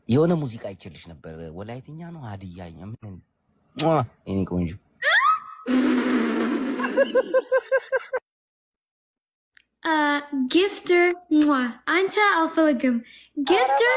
የሆነ ሙዚቃ አይችልሽ ነበር። ወላይትኛ ነው ሀዲያ ምን ሟ የኔ ቆንጆ ጊፍተር አንተ አልፈልግም። ጊፍተር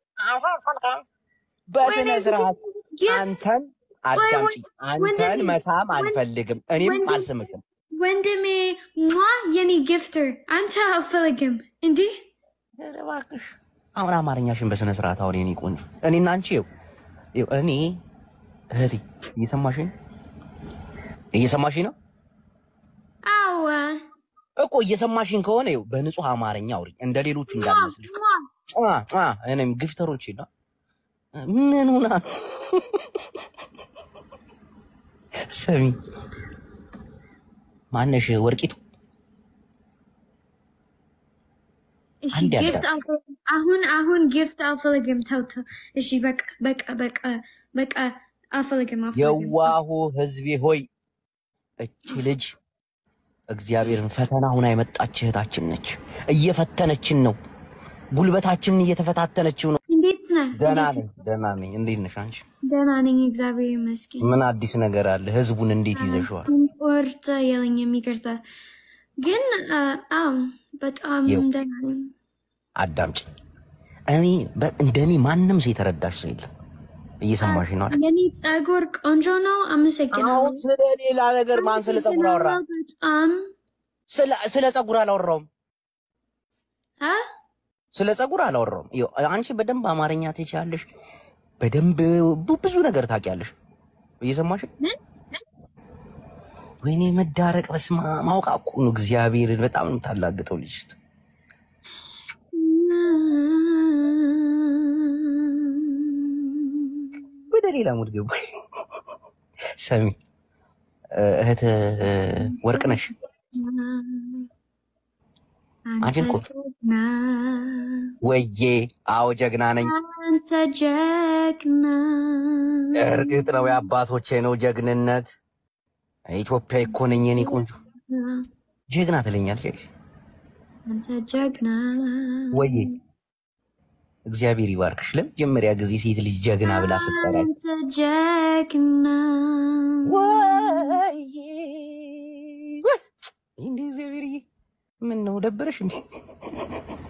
በስነ ስርዓት ጊፍት አንተን አዳምጪ። አንተን መሳም አልፈልግም። እኔም አልስምክም። ወንድሜ ሟ የኔ ጊፍተር አንተ አልፈልግም። እንዲህ ኧረ እባክሽ አሁን አማርኛሽን በስነ ስርዓት አሁን የኔ ቆንጆ እኔና አንቺ ይኸው ይኸው እኔ እህቴ እየሰማሽኝ እየሰማሽኝ ነው አዋ እኮ እየሰማሽኝ ከሆነ ይኸው በንጹህ አማርኛ አውሪኝ እንደ ሌሎቹ እንዳልመስልሽ ሟ ሟ እኔም ግፍተሮች ና ምን ሆና ነው? ስሚ ማነሽ ወርቂቱ እሺ አንድ ያዳም። ጊፍት አልፈልግም። አሁን አሁን ጊፍት አልፈልግም። ተው ተው። እሺ በቃ በቃ በቃ በቃ አልፈልግም አልፈልግም። የዋሁ ህዝቤ ሆይ እቺ ልጅ እግዚአብሔርን ፈተና ሁና የመጣች እህታችን ነች። እየፈተነችን ነው። ጉልበታችንን እየተፈታተነችው ነው። እንዴት ነህ? ደህና እንዴት ነኝ፣ ደህና ነኝ። እንዴት ነሽ አንቺ? ደህና ነኝ፣ እግዚአብሔር ይመስገን። ምን አዲስ ነገር አለ? ህዝቡን እንዴት ይዘሽዋል? ቁርጥ የለኝም፣ ይቅርታ። ግን አዎ በጣም ይኸው። ደህና ነኝ። አዳምጪ። እኔ በ- እንደኔ ማንም ሰው የተረዳሽ ሰው የለም። እየሰማሽ ነው አይደል? የኔ ጸጉር ቆንጆ ነው። አመሰግናለሁ። አሁን ስለ ሌላ ነገር ማን ስለ ጸጉር አወራ? በጣም ስለ ስለ ጸጉር አላወራውም። አ ስለ ጸጉር አላወራውም። ይኸው አንቺ በደንብ አማርኛ ትችያለሽ፣ በደንብ ቡ- ብዙ ነገር ታውቂያለሽ። እየሰማሽ ምን? ወይኔ መዳረቅ በስማ ማውቃ እኮ ነው። እግዚአብሔርን በጣም ነው የምታላግጠው ልጅት። ወደ ሌላ ሙድ ገባ። ሰሚ እህት ወርቅ ነሽ። አንቺን እኮ ጀግና ወዬ፣ አዎ ጀግና ነኝ። አንተ ጀግና እርግጥ ነው የአባቶቼ ነው ጀግንነት። ኢትዮጵያ እኮ ነኝ የኔ ቆንጆ። ጀግና ትለኛለሽ አንተ ጀግና ወዬ። እግዚአብሔር ይባርክሽ። ለመጀመሪያ ጊዜ ሴት ልጅ ጀግና ብላ ስትጠራኝ አንተ ጀግና ወዬ ወይ እንዴ እግዚአብሔርዬ፣ ምን ነው ደበረሽ እንዴ?